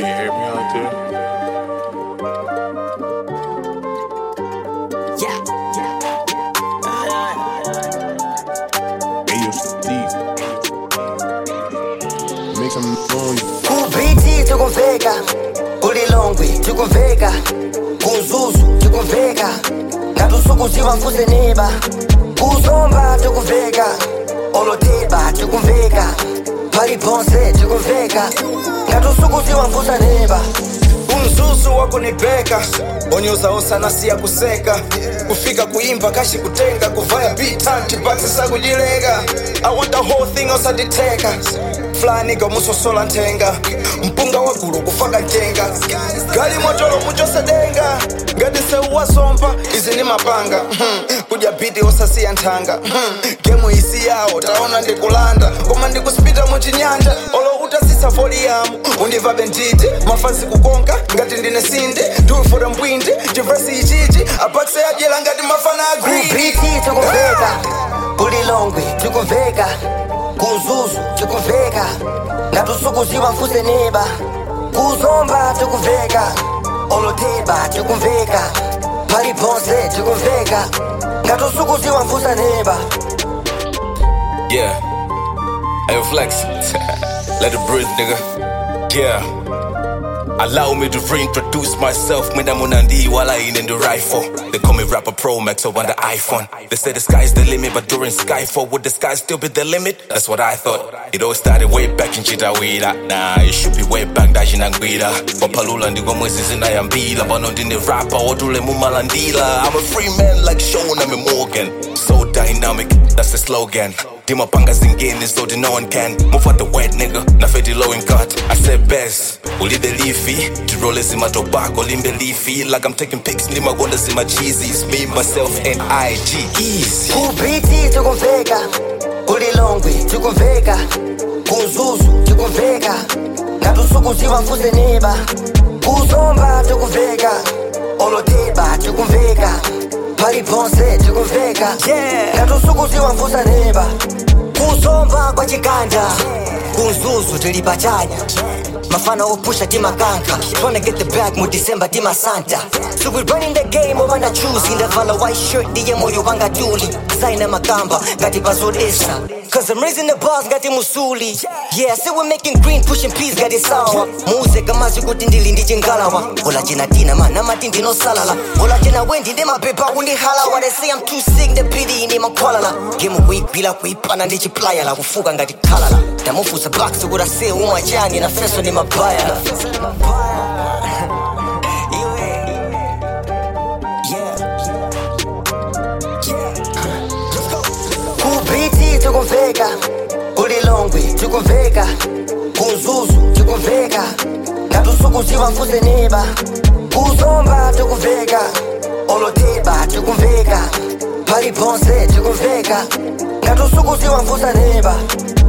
you hear me out there? Yeah, Hey, yo, Steve. Make some noise. kubhiti tikumveka kulilongwe tikumveka kuzuzu tikumveka ngatusukuziva mfuse neba kuzomba tikumveka oloteba tikumveka paliponse tikumveka ngatusukuziva mfusa neba umzuzu wakunibheka onyoza osanasiya kuseka kufika kuimba kashi kutenga kuvaya bitanti bakisisa kujileka i want the whole thing osanditeka flaniga musosola ntenga mpunga wagulu kufaka ntenga gali motolo muchosedenga ngadiseuwasompa izi ni mapanga hmm. kudya biti osasiya nthanga hmm. gemu isi yawo taona ndikulanda koma ndikuspita muchinyanja olo utasisa voliyamu undivabe nditi mafazi kukonka ngati ndine sinde ndulufura mbwindi chivesi ichichi apakise adyera ngati mafana agree kubhiti tikumveka kulilongwe tikumveka kuzuzu tikumveka ngatusukuziva mfuse neba kuzomba tikumveka oloteba tikumveka paliponse tikumveka ngatusukuziva mfusa neba Yeah. Hey, flex. Let it breathe, nigga. Yeah. Allow me to reintroduce myself. Mina Munandi while I in the rifle. They call me rapper Pro Max over the iPhone. They say the sky's the limit, but during Skyfall, would the sky still be the limit? That's what I thought. It all started way back in Chitawira. Nah, it should be way back dashi nangwira. Wapalula ndiko mwezi zinayambila. Bano ndine rapper, odule mumalandila. I'm a free man like Sean, I'm a Morgan. So dynamic, that's the slogan. Dimapanga zingeni so the no one can Move out the wet nigga, na feti low in cut I said best, uli the leafy Tirole zima tobacco, limbe leafy Like I'm taking pics, ndima gonda zima cheesies Me, myself, and IG, easy kubhiti tikumveka kulilongwe tikumveka kuzuzu tikumveka ngatusukuziva mfuse neba kuzomba tikumveka oloteba tikumveka paliponse tikumveka ngatusukuziva mfusa neba kuzomba kwa chiganda kuzuzu tili pachanya mafana opusha timakanka tryna get the bag mu december timasanta so we running the game ovanda chuzi ndavala white shirt ndiye moyo wanga tuli saina makamba ngati pazodesa Cause I'm raising the bars ngati musuli Yeah, so we're making green pushing peas ngati sawa muze kamazi kuti ndili ndi chingalawa ola chena tina mana mati ndinosalala ola chena wendi ndi mapepa kundihalawa They say I'm too sick the pity ini makhwalala Game kuigwila kuipana ndi chiplayala kufuka ngati khalala ndamufusa box kuti ase umwachani na feso ni mabaya kubhiti tikumveka kulilongwe tikumveka kuzuzu tikumveka ngatusukuziva mfuse neba kuzomba tikumveka oloteba tikumveka paliponse tikumveka ngatusukuziva mfusa neba